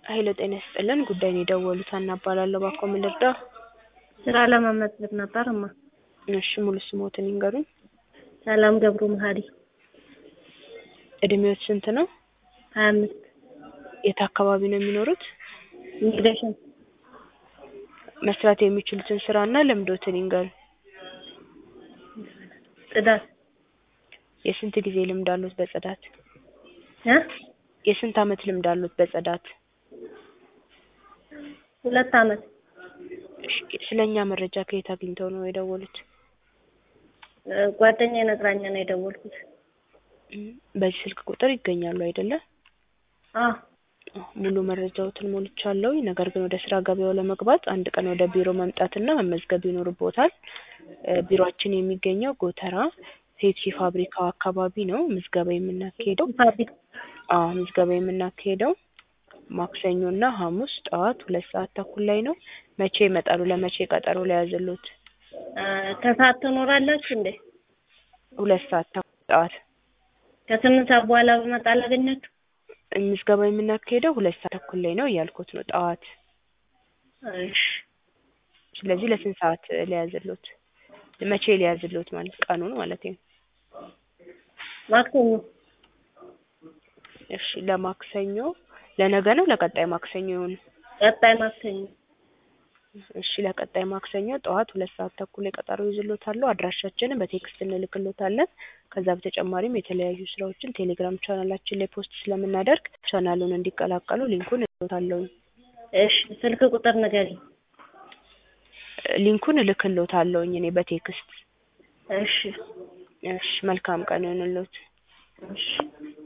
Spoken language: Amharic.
ሀይሎ ጤና ይስጥልን ጉዳይን የደወሉት ሀና እባላለሁ እባክዎ ምን ልርዳዎ? ስራ ለመመዝገብ ነበር እማ እሺ ሙሉ ስምዎትን ይንገሩኝ? ሰላም ገብሩ መሀሪ እድሜዎት ስንት ነው? ሀያ አምስት የት አካባቢ ነው የሚኖሩት? ኢሚግሬሽን መስራት የሚችሉትን ስራ እና ልምዶትን ይንገሩኝ? ጽዳት የስንት ጊዜ ልምድ አለዎት በጽዳት? እ የስንት አመት ልምድ አለዎት በጽዳት? ሁለት አመት እሺ ስለ እኛ መረጃ ከየት አግኝተው ነው የደወሉት? ጓደኛዬ ነግራኝ ነው የደወልኩት። በዚህ ስልክ ቁጥር ይገኛሉ አይደለ? አዎ ሙሉ መረጃዎትን ሞልቻለሁኝ ነገር ግን ወደ ስራ ገበያው ለመግባት አንድ ቀን ወደ ቢሮ መምጣትና መመዝገብ ይኖርብዎታል። ቢሮአችን የሚገኘው ጎተራ ፔፕሲ ፋብሪካው አካባቢ ነው ምዝገባ የምናካሂደው ፋብሪካ አዎ ምዝገባ የምናካሂደው ማክሰኞ እና ሀሙስ ጠዋት ሁለት ሰዓት ተኩል ላይ ነው። መቼ ይመጣሉ ለመቼ ቀጠሮ ልያዝልዎት? ከሰዓት ትኖራላችሁ እንዴ? ሁለት ሰዓት ተኩል ጠዋት ከስምንት ሰዓት በኋላ ብመጣ ላገኛችሁ? ምዝገባ የምናካሂደው ሁለት ሰዓት ተኩል ላይ ነው እያልኩት ነው ጠዋት እሺ ስለዚህ ለስንት ሰዓት ልያዝልዎት? መቼ ልያዝልዎት ማለት ቀኑን ማለቴ ነው። ማክሰኞ እሺ ለማክሰኞ ለነገ ነው ለቀጣይ ማክሰኞ ይሁን? ቀጣይ ማክሰኞ እሺ ለቀጣይ ማክሰኞ ጠዋት ሁለት ሰዓት ተኩል ላይ ቀጠሮ እይዝልዎታለሁ አድራሻችንን በቴክስት እንልክልዎታለን። ከዛ በተጨማሪም የተለያዩ ስራዎችን ቴሌግራም ቻናላችን ላይ ፖስት ስለምናደርግ ቻናሉን እንዲቀላቀሉ ሊንኩን እልክልዎታለሁኝ። እሺ ስልክ ቁጥር ንገሪኝ? ሊንኩን እልክልዎታለሁኝ እኔ በቴክስት እሺ እሺ መልካም ቀን ይሁንልዎት። እሺ